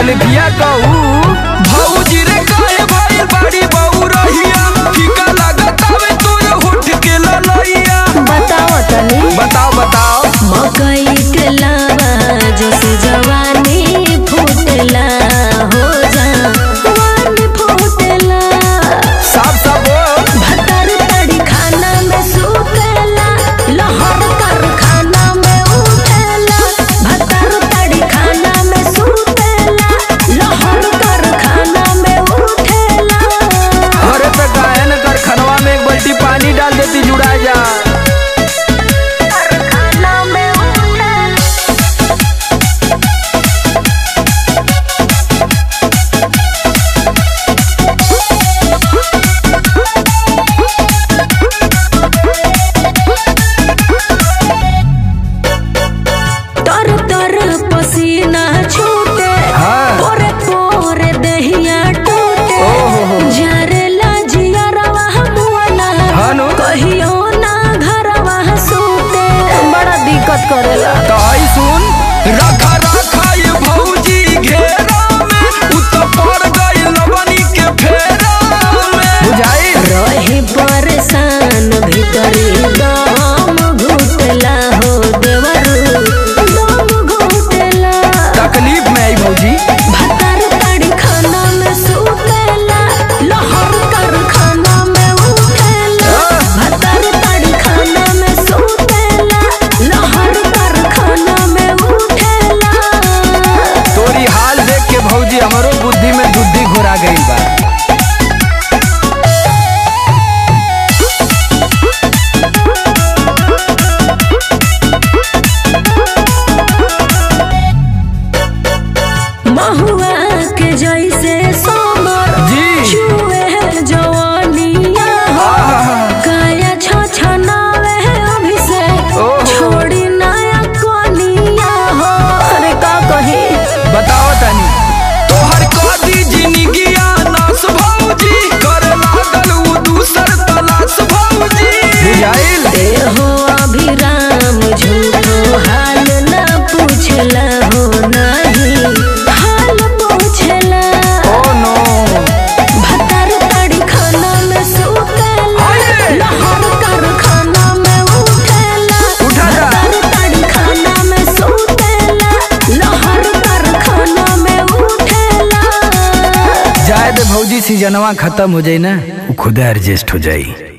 तकलीफिया कहू भौजी रे काहे भइल बाड़ी बहू रहिया फीका लागत हवे तोरे होठ के ललैया बताओ तनी बताओ बताओ मकई के लावा जैसे जवानी फूटला हो जा वानी फूटला साफ साफ बोल भतर तड़ी खाना में सुतेला लहर कर खाना में उठेला भतर तड़ी खाना में सुतेला लहर कर खाना में उठेला अरे पे काहे न कर खनवा में एक बाल्टी पानी डाल देती जुड़ा जा खाना में उठेला तर तर पसीना छूटे हाँ। पोरे पोरे दहिया टूटे ओहो। जरेला जियरवा मुआना हाँ नु। कहियो ना घरवा सूते बड़ा दिक्कत करेला तो आई सुन रखा रखा ये भौजी घेरा में उ तो पड़ गई लवनी के फेरा में बुझाई रही परेशान भीतरी दम घुटला हो देवरू दम घुटला तकलीफ में आई भौजी भतर तड़ी खाना में सुतेला लहर कर खाना में उठेला भतर तड़ी खाना में सुतेला लहर कर खाना में उठेला तोरी हाल देख के भौजी हमरो बुद्धि में बुद्धि घुरा गई बा महुआ के जैसे सोमर जी। छुए है जवानिया हो आहा। काया छछनावे है अभिषेक ओहो। छोड़ी नया कोनिया हो अरे का कही बताओ तनी तोहर कदी जिंदगिया नास भौजी करे लागल उ दूसर तलाश भौजी बुझाइल देहो अभिराम झूठो हाल न पूछला हो नहीं हाल पूछला ओ नो भतर तड़ी खाना में सुतेला हाय। लहर कर खाना में उठेला उठा जा। भतर तड़ी खाना में सुतेला लहर कर खाना में उठेला जाए दे भौजी सीजनवा खत्म हो जाई ना उ खुद एडजस्ट हो जाई